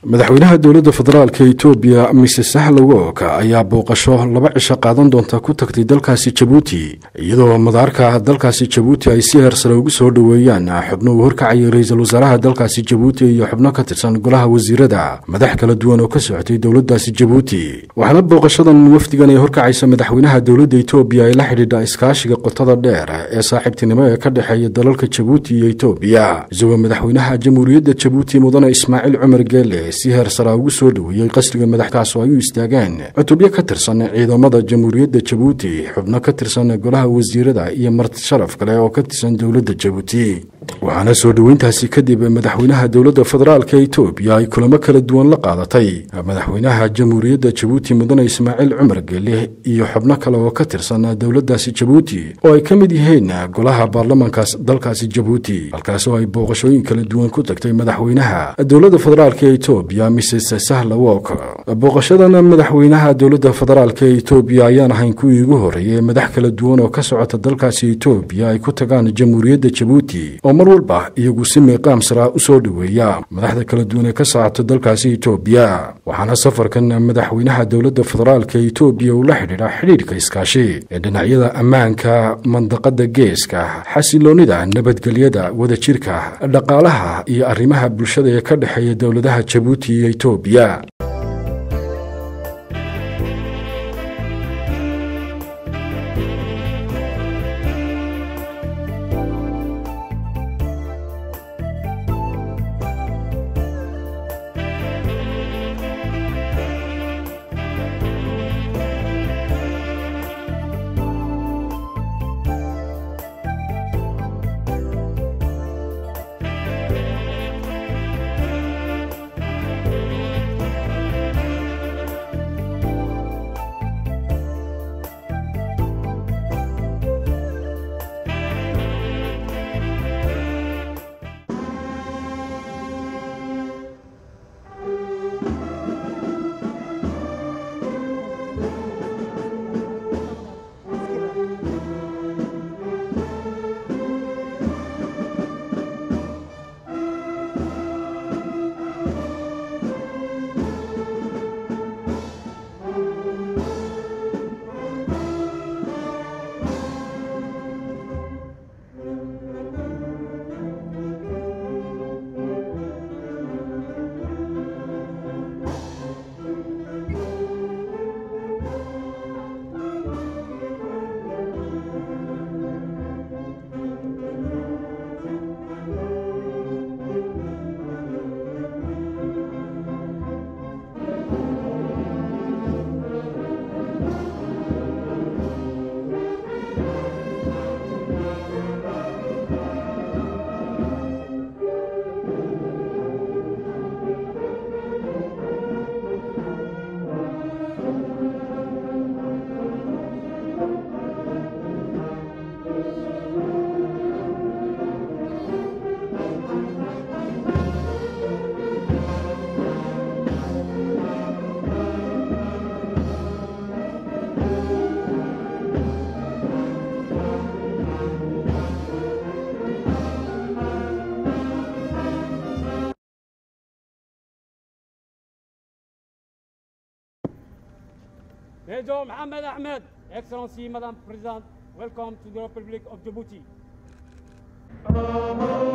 madaxweynaha dowladda federaalka etoobiya mises sahlowok ayaa booqasho laba cisho qaadan doonta ku tagtay dalkaasi jabuuti iyadoo madaarka dalkaasi jabuuti ay si heersare ugu soo dhoweeyaan xubno uu horkacayay ra-iisul wasaaraha dalkaasi jabuuti iyo xubno ka tirsan golaha wasiirada madax kala duwan oo ka socotay dowladdaasi jabuuti waxaana booqashadan wafdigan ee horkacaysa madaxweynaha dowladda etoobiya ay la xidhiidha iskaashiga qotada dheer ee saaxiibtinimo ee ka dhexeeya dalalka jabuuti iyo etoobiya isagoo madaxweynaha jamhuuriyadda jabuuti mudane ismaaciil cumar geele si heer saraa ugu soo dhoweeyey qasriga madaxkaas oo ay u istaageen cutubyo ka tirsan ciidamada jamhuuriyadda jabuuti xubno ka tirsan golaha wasiirada iyo marti sharaf kale oo ka tirsan dowladda jabuuti waxaana soo dhoweyntaasi kadib madaxweynaha dowladda federaalka etoobiya ay kulamo kala duwan la qaadatay madaxweynaha jamhuuriyadda jabuuti mudane ismaaciil cumar geele iyo xubno kale oo ka tirsan dowladdaasi jabuuti oo ay ka mid yihiin golaha baarlamankaas dalkaasi jabuuti halkaas oo ay booqashooyin kala duwan ku tagtay madaxweynaha dowladda federaalka etoobiya mises sahlawok booqashadan madaxweynaha dowladda federaalka etoobiya ayaan ahayn kuwii ugu horreeyay madax kala duwan oo ka socota dalkaasi etoobiya ay ku tagaan jamhuuriyadda jabuuti oo mar walba iyagu si miiqaam sara u soo dhoweeya madaxda kala duwan ee ka socota dalkaasi etoobiya waxaana safarkan madaxweynaha dowladda federaalka etoobiya uu la xidhiidha xidhiidhka iskaashi ee dhinacyada ammaanka mandaqada geeska xasiloonnida nabadgelyada wadajirka dhaqaalaha iyo arrimaha bulshada ee ka dhexeeya dowladaha jabuuti iyo etoobiya Major Mohammed Ahmed, Excellency Madam President, welcome to the Republic of Djibouti.